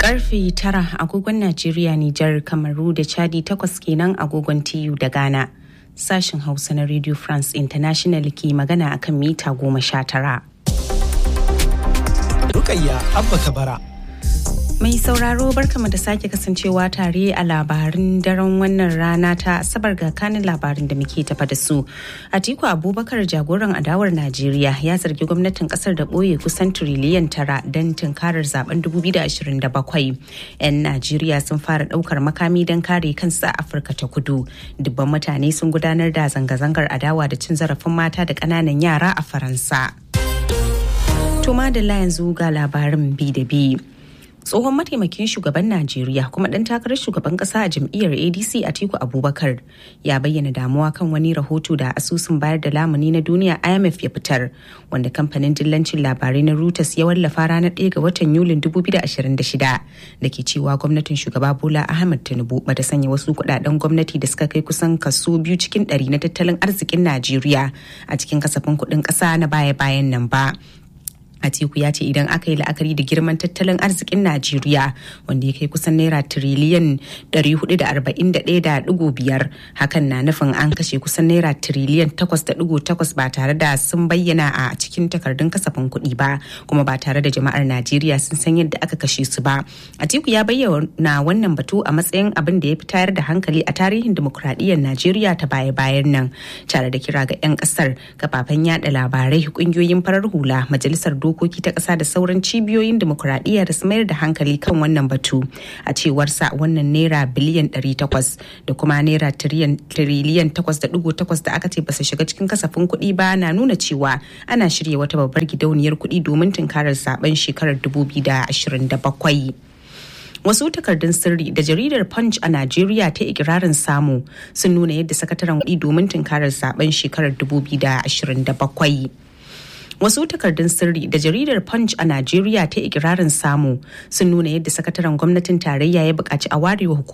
Karfe tara agogon Najeriya, Nijar, Kamaru da Chadi takwas kenan agogon TU da Ghana. Sashen Hausa na Radio France International ke magana akan mita goma sha tara. Rukayya Abba Kabara. Mai sauraro barkama da sake kasancewa tare a labarin daren wannan rana ta asabar ga kanin labarin da muke tafa da su. Atiku Abubakar jagoran adawar Najeriya ya zargi gwamnatin kasar da ɓoye kusan tiriliyan tara don tunkarar zaben 2027. 'Yan Najeriya sun fara ɗaukar makami don kare kansu a Afirka ta kudu. Dubban mutane sun gudanar da zanga-zangar adawa da cin zarafin mata da ƙananan yara a Faransa. To madalla yanzu ga labarin bi da bi. tsohon mataimakin shugaban najeriya kuma ɗan takarar shugaban ƙasa a jam'iyyar adc atiku abubakar ya bayyana damuwa kan wani rahoto da asusun bayar da lamuni na duniya imf ya fitar wanda kamfanin dillancin labarai na reuters ya wallafa ranar 1 ga watan yulin 2026 da ke cewa gwamnatin shugaba bola ahmed tinubu bata sanya wasu kudaden gwamnati da suka kai kusan kaso biyu cikin ɗari na tattalin arzikin najeriya a cikin kasafin kuɗin ƙasa na baya-bayan nan ba Atiku ya ce idan aka yi la'akari da girman tattalin arzikin Najeriya wanda ya kai kusan naira tiriliyan 441.5 hakan na nufin an kashe kusan naira tiriliyan 8.8 ba tare da sun bayyana a cikin takardun kasafin kuɗi ba kuma ba tare da jama'ar Najeriya sun san yadda aka kashe su ba. Atiku ya bayyana wannan batu a matsayin abin da ya fi tayar da hankali a tarihin dimokuraɗiyyar Najeriya ta baya-bayan nan tare da kira ga 'yan ƙasar kafafen yada labarai ƙungiyoyin farar hula majalisar dokoki ta ƙasa da sauran cibiyoyin demokuraɗiyya da su mayar da hankali kan wannan batu a cewarsa wannan naira biliyan 800 da kuma naira tiriliyan 8.8 da aka ce ba su shiga cikin kasafin kuɗi ba na nuna cewa ana shirya wata babbar gidauniyar kuɗi domin tunkarar zaben shekarar 2027. wasu takardun sirri da jaridar punch a najeriya ta ikirarin samu sun nuna yadda sakataren kuɗi domin tunkarar zaben shekarar 2027 wasu takardun sirri da jaridar punch a najeriya ta ikirarin samu sun nuna yadda sakataren gwamnatin tarayya ya buƙaci a warewa